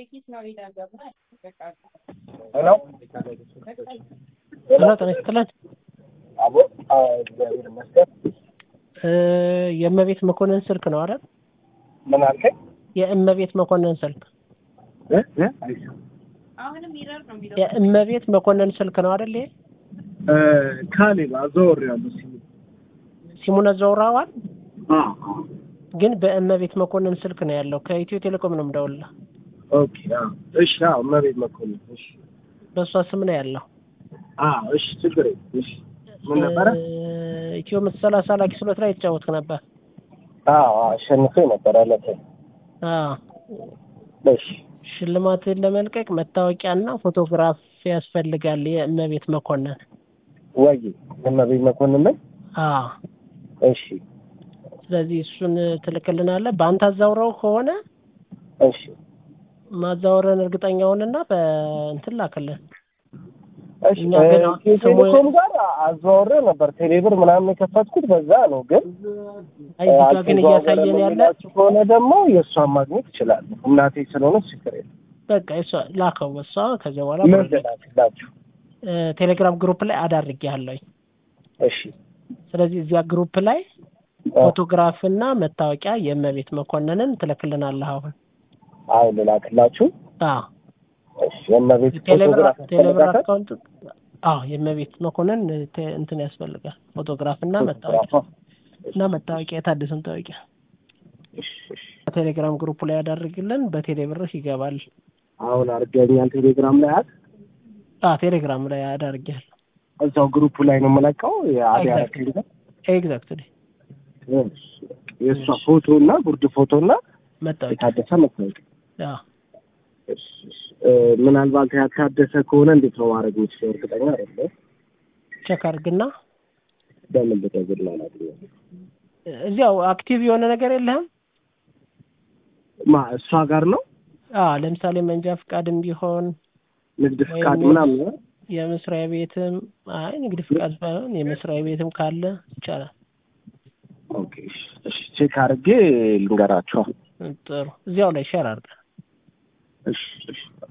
ሄሎ ሄሎ ጤና ይስጥልን። አቦ እግዚአብሔር ይመስገን። እ የእመቤት መኮንን ስልክ ነው አይደል? ምን አልከኝ? የእመቤት መኮንን ስልክ እ እ አይሰማም። የእመቤት መኮንን ስልክ ነው አይደል? ይሄ እ ካሌብ አዘዋውሬዋለሁ ሲሙ። ሲሙን አዘዋውረዋል፣ አ አ ግን በእመቤት መኮንን ስልክ ነው ያለው። ከኢትዮ ቴሌኮም ነው የምደውልልህ። ኦኬ አ እሺ አዎ እመቤት መኮንን እሺ በእሷ ስም ነው ያለው። አ እሺ ችግር የለም እሺ ምን ነበረ? እ ኢትዮ መቶ ሰላሳ ላኪ ስሎት ላይ የተጫወትክ ነበር። አዎ አሸንፌ ነበር አለተ አዎ እሺ ሽልማትን ለመልቀቅ መታወቂያና ፎቶግራፍ ያስፈልጋል። የእመቤት መኮንን ወይ እመቤት መኮንን ነኝ። አዎ። እሺ ስለዚህ እሱን ትልክልናለህ። በአንተ አዛውረው ከሆነ እሺ ማዛወረን እርግጠኛ ሁንና በእንትን ላክልን። እሺ እኛ ግን እ ቴሌኮም ጋር አዘዋውሬው ነበር ቴሌብር ምናምን የከፈትኩት በዛ ነው ግን አይ እዚህ ጋር ግን እያሳየን ያለ አልተዘዋወረም ከሆነ ደግሞ የእሷን ማግኘት እችላለሁ። እናቴ ስለሆነች ችግር የለም። በቃ እሷ ላከው እሷ ከዚያ በኋላ ምን ልላክላችሁ? እ ቴሌግራም ግሩፕ ላይ አዳርጌያለሁኝ። እሺ ስለዚህ እዚያ ግሩፕ ላይ አ- ፎቶግራፍና መታወቂያ የእመቤት መኮንንን ትልክልናለህ አሁን። አይ ልላክላችሁ። አዎ እሺ የእመቤት ቴሌብር ፎቶግራፍ ቴሌብር ያስፈልጋታል? አካውንት አዎ የእመቤት መኮንን ቴ- እንትን ያስፈልጋል ፎቶግራፍ እና መታወቂያ ፎቶግራፏ። እና መታወቂያ የታደሰ መታወቂያ እሺ እሺ በቴሌግራም ግሩፕ ላይ ያዳርግልን። በቴሌብርህ ይገባል። አሁን አድርገኛል ቴሌግራም ላይ አት አዎ ቴሌግራም ላይ አዳርጌያለሁ። እዛው ግሩፑ ላይ ነው የምለቀው። የአዲ Exactly. አረክልኝ ኤግዛክትሊ የእሷ ፎቶ እና ጉርድ ፎቶ እና መታወቂያ የታደሰ መታወቂያ። አዎ እሺ፣ እሺ። እ፣ ምናልባት ያልታደሰ ከሆነ እንዴት ነው ማድረግ የምችለው? እርግጠኛ አይደለሁም። ቼክ አድርግና በምን ልደውል ነው አላውቅም። እዚያው አክቲቭ የሆነ ነገር የለህም? ማ እሷ ጋር ነው አዎ ለምሳሌ መንጃ ፍቃድም ቢሆን ንግድ ወይም ፍቃድ የስ- ምናምን ነው? የመስሪያ ቤትም አይ ንግድ ፍቃድ ባይሆን የመስሪያ ቤትም ካለ ይቻላል። ኦኬ እሺ፣ እሺ ቼክ አድርጌ ልንገራቸው። ጥሩ እዚያው ላይ ሼር አድርገን እሺ እሺ